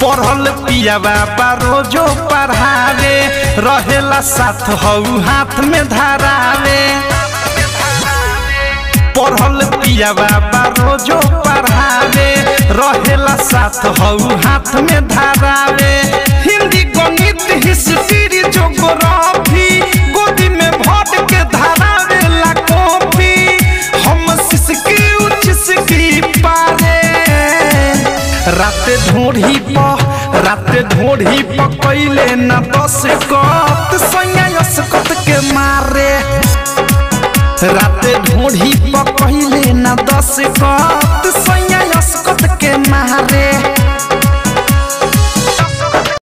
पढ़ल पिया बाबा रोजो पढ़ावे रहेला साथ हऊ हाथ में धरावे पढ़ल पिया बाबा रोजो पढ़ावे रहेला साथ हऊ हाथ में धरावे हिंदी गणित हिस्ट्री जोग्राफी गोदी में भर के धरावे ला कॉपी हम सिसकी उचिसकी पारे राते ढोढ़ी प राते ढोढ़ी प कैले न दस कत सैया